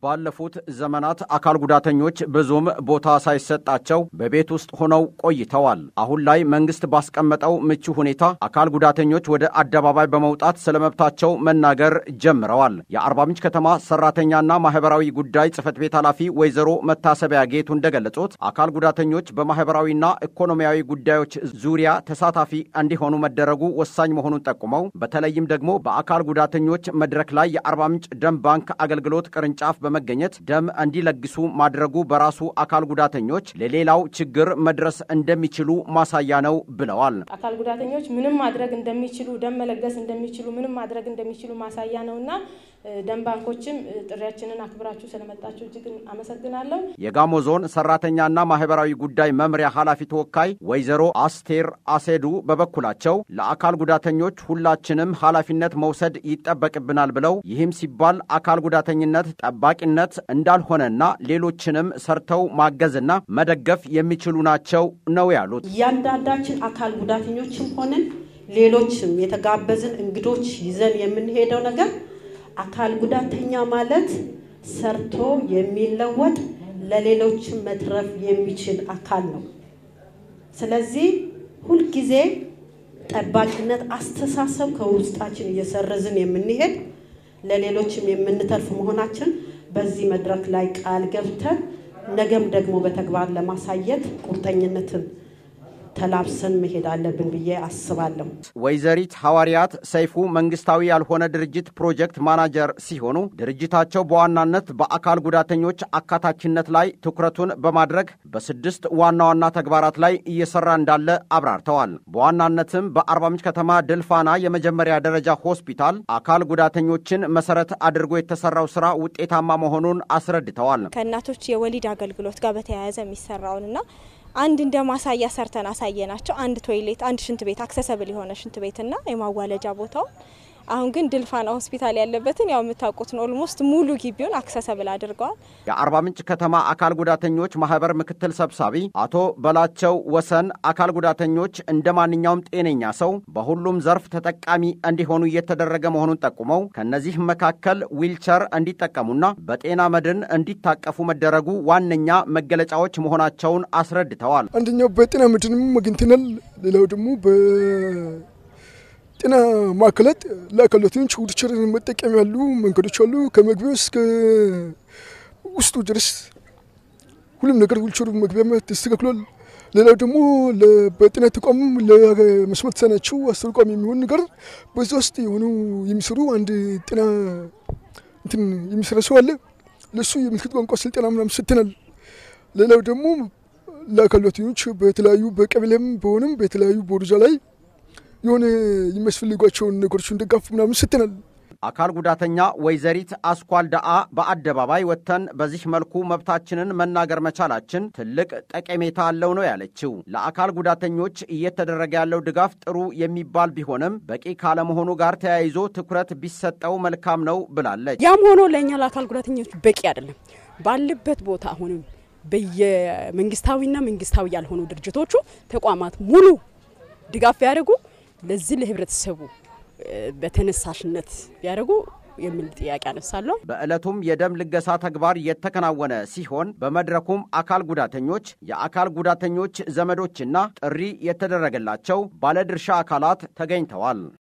ባለፉት ዘመናት አካል ጉዳተኞች ብዙም ቦታ ሳይሰጣቸው በቤት ውስጥ ሆነው ቆይተዋል። አሁን ላይ መንግስት ባስቀመጠው ምቹ ሁኔታ አካል ጉዳተኞች ወደ አደባባይ በመውጣት ስለ መብታቸው መናገር ጀምረዋል። የአርባ ምንጭ ከተማ ሰራተኛና ማህበራዊ ጉዳይ ጽህፈት ቤት ኃላፊ ወይዘሮ መታሰቢያ ጌቱ እንደገለጹት አካል ጉዳተኞች በማህበራዊና ኢኮኖሚያዊ ጉዳዮች ዙሪያ ተሳታፊ እንዲሆኑ መደረጉ ወሳኝ መሆኑን ጠቁመው በተለይም ደግሞ በአካል ጉዳተኞች መድረክ ላይ የአርባ ምንጭ ደም ባንክ አገልግሎት ቅርንጫፍ በመገኘት ደም እንዲለግሱ ማድረጉ በራሱ አካል ጉዳተኞች ለሌላው ችግር መድረስ እንደሚችሉ ማሳያ ነው ብለዋል። አካል ጉዳተኞች ምንም ማድረግ እንደሚችሉ ደም መለገስ እንደሚችሉ ምንም ማድረግ እንደሚችሉ ማሳያ ነውና ደም ባንኮችም ጥሪያችንን አክብራችሁ ስለመጣችሁ እጅግ አመሰግናለሁ። የጋሞ ዞን ሰራተኛና ማህበራዊ ጉዳይ መምሪያ ኃላፊ ተወካይ ወይዘሮ አስቴር አሴዱ በበኩላቸው ለአካል ጉዳተኞች ሁላችንም ኃላፊነት መውሰድ ይጠበቅብናል ብለው ይህም ሲባል አካል ጉዳተኝነት ጠባቂነት እንዳልሆነና ሌሎችንም ሰርተው ማገዝና መደገፍ የሚችሉ ናቸው ነው ያሉት። እያንዳንዳችን አካል ጉዳተኞችም ሆንን ሌሎችም የተጋበዝን እንግዶች ይዘን የምንሄደው ነገር አካል ጉዳተኛ ማለት ሰርቶ የሚለወጥ ለሌሎችም መትረፍ የሚችል አካል ነው። ስለዚህ ሁልጊዜ ጠባቂነት አስተሳሰብ ከውስጣችን እየሰረዝን የምንሄድ ለሌሎችም የምንተርፍ መሆናችን በዚህ መድረክ ላይ ቃል ገብተን ነገም ደግሞ በተግባር ለማሳየት ቁርጠኝነትን ተላብሰን መሄድ አለብን ብዬ አስባለሁ። ወይዘሪት ሐዋርያት ሰይፉ መንግስታዊ ያልሆነ ድርጅት ፕሮጀክት ማናጀር ሲሆኑ ድርጅታቸው በዋናነት በአካል ጉዳተኞች አካታችነት ላይ ትኩረቱን በማድረግ በስድስት ዋና ዋና ተግባራት ላይ እየሰራ እንዳለ አብራርተዋል። በዋናነትም በአርባ ምንጭ ከተማ ድልፋና የመጀመሪያ ደረጃ ሆስፒታል አካል ጉዳተኞችን መሰረት አድርጎ የተሰራው ስራ ውጤታማ መሆኑን አስረድተዋል። ከእናቶች የወሊድ አገልግሎት ጋር በተያያዘ የሚሰራውንና አንድ እንደ ማሳያ ሰርተን አሳየናቸው። አንድ ቶይሌት፣ አንድ ሽንት ቤት አክሰሰብል የሆነ ሽንት ቤትና የማዋለጃ ቦታው አሁን ግን ድልፋና ሆስፒታል ያለበትን ያው የምታውቁትን ኦልሞስት ሙሉ ግቢውን አክሰሰብል አድርገዋል። የአርባ ምንጭ ከተማ አካል ጉዳተኞች ማህበር ምክትል ሰብሳቢ አቶ በላቸው ወሰን አካል ጉዳተኞች እንደ ማንኛውም ጤነኛ ሰው በሁሉም ዘርፍ ተጠቃሚ እንዲሆኑ እየተደረገ መሆኑን ጠቁመው ከእነዚህም መካከል ዊልቸር እንዲጠቀሙና በጤና መድን እንዲታቀፉ መደረጉ ዋነኛ መገለጫዎች መሆናቸውን አስረድተዋል። አንደኛው በጤና መድንም አግኝተናል። ሌላው ደግሞ ጤና ማዕከላት ለአካል ጉዳተኞች ዊልቸር መጠቀም ያሉ መንገዶች አሉ። ከመግቢያው እስከ ውስጡ ድረስ ሁሉም ነገር ዊልቸሩ መግቢያ ተስተካክሏል። ሌላው ደግሞ በጤና ተቋም ለመስማት የተሳናቸው አስተርጓሚ የሚሆን ነገር በዛ ውስጥ የሆኑ የሚሰሩ አንድ ጤና እንትን የሚሰራ ሰው አለ። ለእሱ የምልክት ቋንቋ ስልጠና ምናምን ሰጥተናል። ሌላው ደግሞ ለአካል ጉዳተኞች በተለያዩ በቀበሌም በሆነም በተለያዩ ቦርጃ ላይ የሆነ የሚያስፈልጓቸውን ነገሮች እንደጋፍ ምናምን ስትናል። አካል ጉዳተኛ ወይዘሪት አስኳል ዳአ በአደባባይ ወጥተን በዚህ መልኩ መብታችንን መናገር መቻላችን ትልቅ ጠቀሜታ አለው ነው ያለችው። ለአካል ጉዳተኞች እየተደረገ ያለው ድጋፍ ጥሩ የሚባል ቢሆንም በቂ ካለመሆኑ ጋር ተያይዞ ትኩረት ቢሰጠው መልካም ነው ብላለች። ያም ሆኖ ለእኛ ለአካል ጉዳተኞች በቂ አይደለም። ባለበት ቦታ አሁንም በየመንግስታዊና መንግስታዊ ያልሆኑ ድርጅቶቹ ተቋማት ሙሉ ድጋፍ ቢያደርጉ ለዚህ ለህብረተሰቡ በተነሳሽነት ቢያደርጉ የሚል ጥያቄ አነሳለሁ። በዕለቱም የደም ልገሳ ተግባር የተከናወነ ሲሆን በመድረኩም አካል ጉዳተኞች፣ የአካል ጉዳተኞች ዘመዶችና ጥሪ የተደረገላቸው ባለድርሻ አካላት ተገኝተዋል።